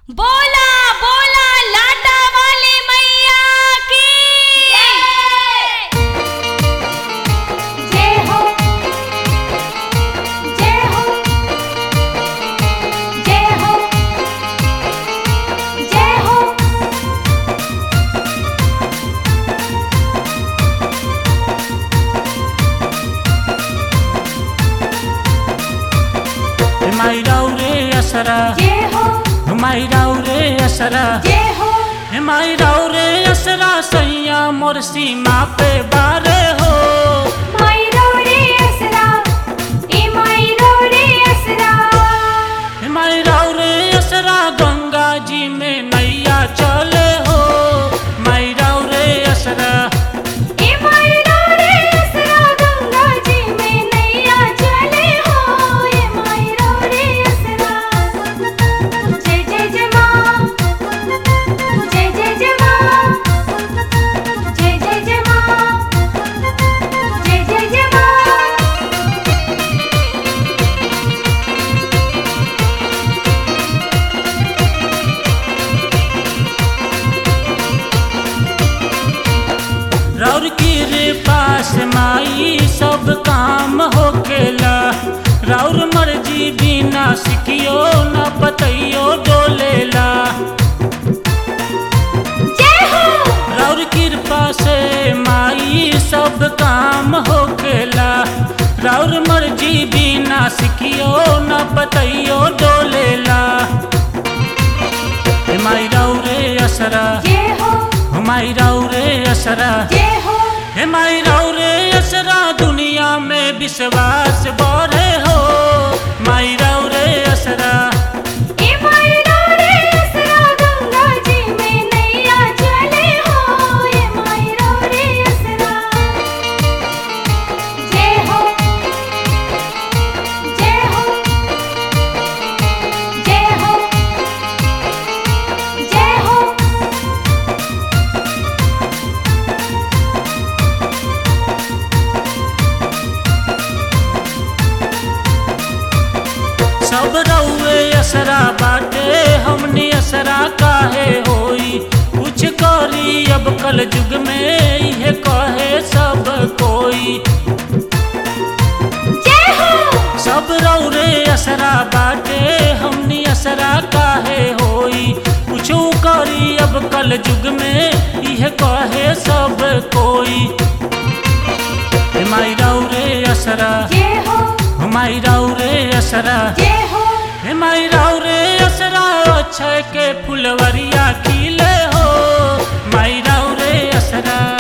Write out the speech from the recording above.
बोला बोला लाटा वाली मैया की जय हो जय हो जय हो जय हो माइराउ रे असरा जय हो माइराउ रे असरा जय हो माइराउ रे असरा सैया मोर सीमा पे बारे हो मायरो रे असरा ए मायरो रे असरा माइराउ रे असरा गंगा जी में नैया चले हो माइराउ रे असरा ए मायरो रे असरा गंगा जी में नैया चले हो ए मायरो रे असरा जय जय जय मां जय जय जय मां जय जय जय मां जय जय जय मां रौर की रे पास माई सब काम होकेला रौर मर्जी बिना सिकियो न बतैयो डोलेला जय हो रौर कृपा से माई सब काम होकेला रौर मर्जी बिना सिकियो न बतैयो डोलेला हे माई रौरे असरा जय हो हे माई रौरे असरा जय हो हे माई रौरे असरा दुनिया में विश्वास बढ़े हो माई रौरे असरा ए मायरो रे असरा गंगा जी में नैया चले हो ए मायरो रे असरा जय हो जय हो जय हो जय हो सब रउए असरा बाटे हमनी असरा काहे होई कुछ करी अब कल युग में इहे कहे सब कोई जय हो सब रौरे असरा बाटे हमनी असरा काहे होई कुछ करी अब कल युग में इहे कहे सब कोई हे माई रौरे असरा जय हो हे माई रौरे असरा जय हो हे माई रौरे असरा अक्षय के फुलवरिया खिले हो माई रौरे असरा